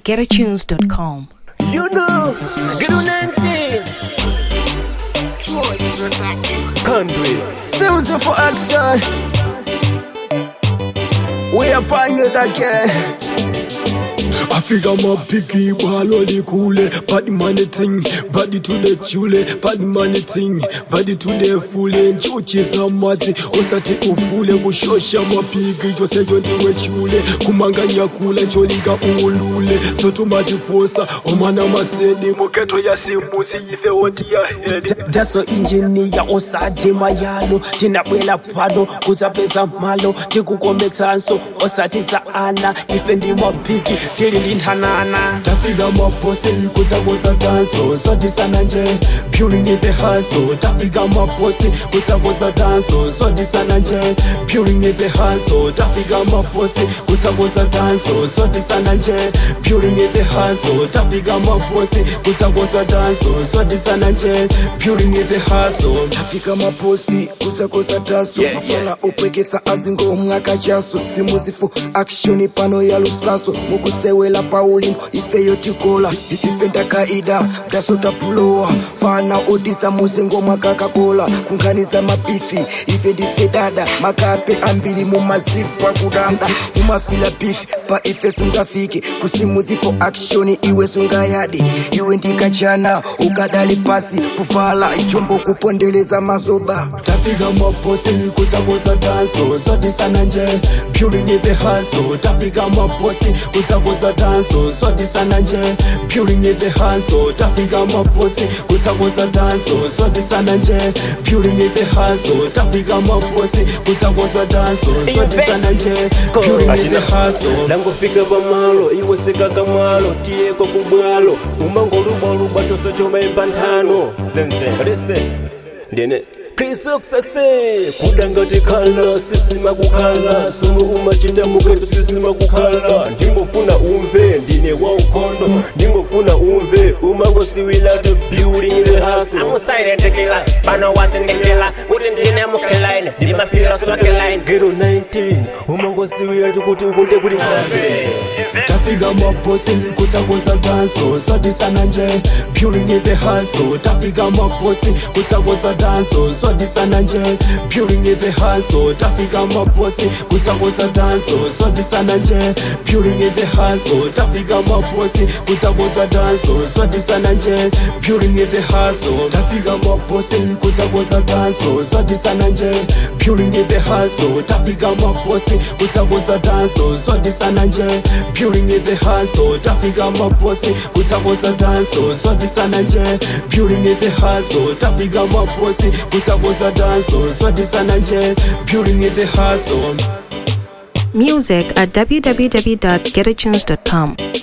www.getatunes.com. You know, get on 19. Country. Sounds for action. We are pioneered again. Africa mapiki balo likule bad money thing body to the chule bad money thing body to the fule nchuchisa matsi osati ufule kushosha mapiki chose ndiwe chule kumanganya kula cholinga ulule sotumatiposa omwana masedi muketo ya simusi ife woti ya hedi Daso injiniya osati mayalo tinabwela pano kuzapeza malo tikukometsanso osati za ana ife ndimapiki tili ndinthanana tafika maposi kutsakoza danso sodisana nje puring in the hustle tafika maposi kutsakoza danso sodisana nje puring in the hustle tafika maposi kutsakoza danso sodisana nje puring in the hustle tafika maposi kutsakoza danso sodisana nje puring in the hustle tafika maposi kusakosa taso mafala opweketsa azingomwe akachaso simuzifu akshoni pano ya lusaso mukusewela paulimbo ifeyo tikola ife ndakaida mtasotapulowa fana otisa muzingomwe kakakola kunkhaniza mabifi ife ndife dada makape ambiri mumazifa kudanda mumafila bifi pa ife sungafike kusimuzifo akshoni iwe sungayadi iwe ndikachana ukadali pasi kuvala ichombo kupondeleza mazoba tafika maposi kutsakoza danso sodisana nje puring in the hustle tafika maposi kutsakoza danso sodisana nje puring in the hustle tafika maposi kutsakoza danso sodisana nje puring in the hustle tafika maposi kutsakoza danso sodisana nje puring in the hustle ndangofika pamalo iwe sekakamwalo tiyeko kubwalo umangolubwalubwa chose chomaimba nthano zenze lese ndine krisokusase kudangati khala sisima kukhala somo umachita muketu sisima kukhala ndingofuna umve ndine waukhondo ndingofuna umve umangosiwila to building the house amusayirentekela pano wasindekela kuti ndine mukelaine ndimafila sokelaine gero 19 umangosiwila tikuti ukunde kuli kambe tafika maposi kutsakoza danso sodisana nje puring in the hustle tafika maposi kutsakoza danso sodisana nje puring in the hustle tafika maposi kutsakoza danso sodisana nje puring in the hustle tafika maposi kutsakoza danso sodisana nje puring in the hustle tafika maposi kutsakoza danso sodisana nje puring in the hustle tafika maposi kutsakoza danso sodisana nje puring in the hustle tafika maposi kutsakoza danso sodisana nje puring in the hustle tafika maposi kutsakoza danso sodisana nje puring in the hustle Music at www.getatunes.com.